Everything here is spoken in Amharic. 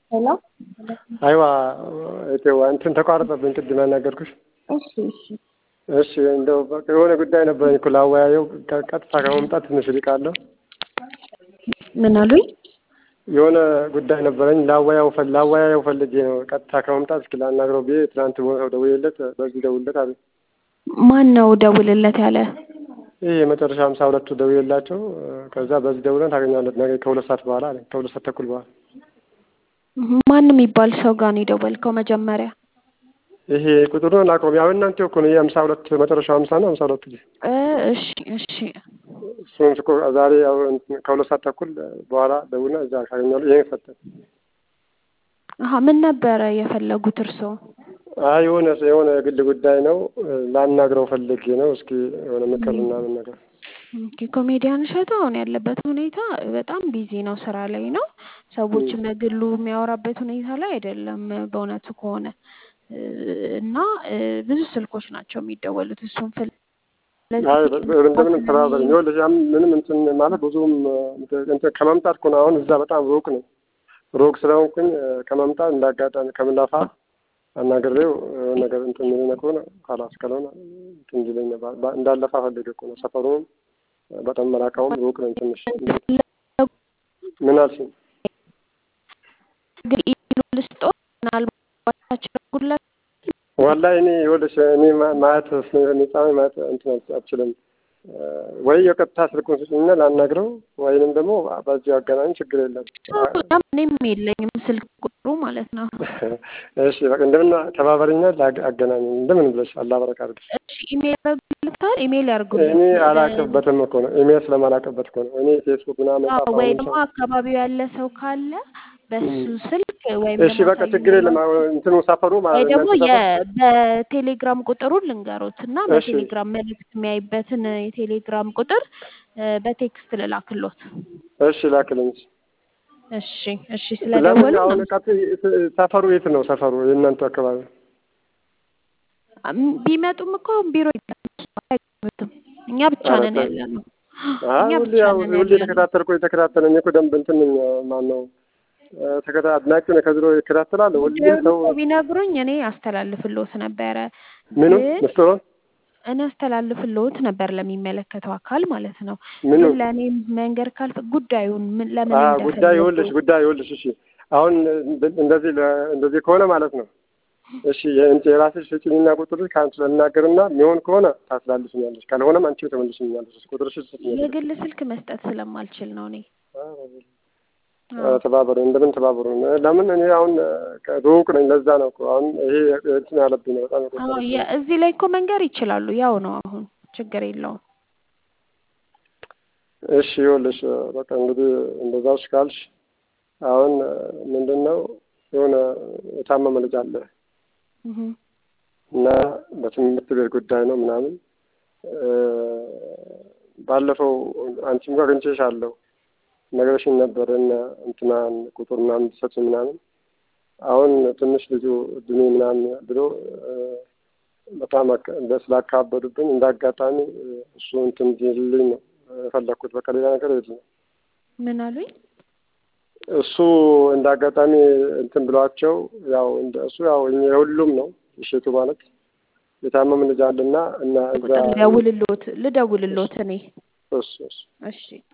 ሄሎ አይዋ እቴዋ እንትን ተቋረጠብኝ ቅድም ያናገርኩሽ። እሺ እሺ እሺ እንደው በቃ የሆነ ጉዳይ ነበረኝ እኮ ላወያየው ቀጥታ ከመምጣት ትንሽ ርቃለሁ። ምን አሉኝ? የሆነ ጉዳይ ነበረኝ ላወያው ፈል ላወያየው ፈልጌ ነው ቀጥታ ከመምጣት እስኪ ላናግረው ብዬ ትናንት ቦታው ደውዬለት በዚህ ደውልለት አለ። ማን ነው ደውልለት ያለ? ይህ የመጨረሻ ሀምሳ ሁለቱ ደውዬላቸው ከዛ በዚህ ደውለን ታገኛለት ነገ ከሁለት ሰዓት በኋላ አለኝ ከሁለት ሰዓት ተኩል በኋላ ማን የሚባል ሰው ጋር ነው የደወልከው መጀመሪያ? ይሄ ቁጥሩን አላውቀውም። ያው እናንተ እኮ ነው የሀምሳ ሁለት መጨረሻው ሀምሳ ነው ሀምሳ ሁለቱ ጊዜ እ እሺ እሺ እሱን እኮ ዛሬ ያው ከሁለት ሰዓት ተኩል በኋላ ደውልና እዛ ካገኛሉ ይሄን ሰጠን። አሀ ምን ነበረ የፈለጉት እርስዎ? አይ የሆነ የሆነ የግል ጉዳይ ነው ላናግረው ፈልጌ ነው። እስኪ የሆነ ምክር ምናምን ነገር ኦኬ ኮሜዲያን እሸቱ አሁን ያለበት ሁኔታ በጣም ቢዚ ነው፣ ስራ ላይ ነው። ሰዎችም በግሉ የሚያወራበት ሁኔታ ላይ አይደለም በእውነቱ ከሆነ እና ብዙ ስልኮች ናቸው የሚደወሉት እሱን ፍል አይ እንደምንም ተባበረኝ። ይኸውልሽ ያም ምንም እንትን ማለት ብዙም እንትን ከመምጣት እኮ ነው። አሁን እዛ በጣም ሩቅ ነው። ሩቅ ስለሆንኩኝ ከመምጣት እንዳጋጣሚ ከምንለፋ አናግሬው የሆነ ነገር እንትን የሚለኝ ከሆነ ካላስ ካልሆነ እንትን እንዲለኝ እንዳለፋ ፈልጌ እኮ ነው። ሰፈሩም በጣም መራቃውም ሩቅ ነኝ ትንሽ። ምን አልሽኝ? ግን ኢሉ ልስጦ ምናልባት ቸጉለት ወላሂ እኔ ይኸውልሽ እኔ ማየት ነጻ ማየት እንትን አልችልም። ወይ የቀጥታ ስልኩን ስጭኝና ላናግረው ወይንም ደግሞ በዚሁ አገናኝ ችግር የለም። እኔም የለኝም ስልክ ቁጥሩ ማለት ነው። እሺ በቃ እንደምን ተባበሪኛ አገናኝ እንደምን ብለሽ አላህ በረካ አድርግሽ። እሺ ኢሜል ያደርጉልታል ኢሜል ያደርጉልኝ። እኔ አላቅበትም እኮ ነው ኢሜል ስለማላቅበት እኮ ነው። እኔ ፌስቡክ ምናምን ወይ ደግሞ አካባቢው ያለ ሰው ካለ በሱ ስልክ ወይም እሺ በቃ ችግር የለም። እንትኑ ሰፈሩ ወይ ማለት ደግሞ በቴሌግራም ቁጥሩን ልንገሮት እና በቴሌግራም መልእክት የሚያይበትን የቴሌግራም ቁጥር በቴክስት ልላክሎት። እሺ ላክልኝ። እሺ እሺ ስለደወሉ አሁን ቀጥ ሰፈሩ የት ነው? ሰፈሩ የእናንተ አካባቢ ቢመጡም እኮ ቢሮ አይመጡም። እኛ ብቻ ነን ያለ ነው። እኛ ሁሌ ብቻ ያው ነን ሁሌ ያለ ነው። የተከታተልኩ የተከታተለኝ እኮ ደንብ እንትን ነኝ ማን ነው ተከታ አድናቂ ነው። ከድሮ ይከታተላል። ሁሉም ሰው እኮ ቢነግሩኝ እኔ አስተላልፍልዎት ነበረ። ምኑ ግን ምስጢሩን እኔ አስተላልፍልዎት ነበር ለሚመለከተው አካል ማለት ነው። ምኑ ግን ለእኔ መንገር ካልፈ ጉዳዩን ምን ለምን አ እንደፈለጉ ጉዳይ ይኸውልሽ ጉዳይ ይኸውልሽ እሺ አሁን እንደዚህ ለ- እንደዚህ ከሆነ ማለት ነው እሺ የእንት የራስሽ ስጭኝና ቁጥርሽ ከአንቺ ልናገርና የሚሆን ከሆነ ታስላልፍኛለሽ፣ ካልሆነም አንቺ ተመልሽኛለሽ። ቁጥርሽ ስጭኛለሽ። የግል ስልክ መስጠት ስለማልችል ነው እኔ ተባበሩ፣ እንደምን ተባበሩ። ለምን እኔ አሁን ሩቅ ነኝ፣ ለዛ ነው እኮ አሁን ይሄ እንትን ያለብኝ ነው በጣም አዎ የቆጠረብኝ የ- እዚህ ላይ እኮ መንገር ይችላሉ። ያው ነው አሁን ችግር የለውም። እሺ ይኸውልሽ በቃ እንግዲህ እንደዛሽ ካልሽ አሁን ምንድን ነው የሆነ የታመመ ልጅ አለ እህ እና በትምህርት ቤት ጉዳይ ነው ምናምን ባለፈው አንቺም ጋር አግኝቼሻለሁ ነገርሽኝ ነበር እና እንትናን ቁጥር ምናምን ትሰጪኝ ምናምን አሁን ትንሽ ልጁ እድሜ ምናምን ብሎ በጣም አካ- ስላካበዱብኝ እንደ አጋጣሚ እሱ እንትን እንዲልልኝ ነው የፈለግኩት። በቃ ሌላ ነገር የለም። ምን አሉኝ? እሱ እንደ አጋጣሚ እንትን ብሏቸው ያው እንደ እሱ ያው እኛ የሁሉም ነው እሸቱ ማለት የታመም ልጅ አለና እና እዛ ቁጥር ልደውልልዎት ልደውልልዎት እኔ እሱ እሱ እሺ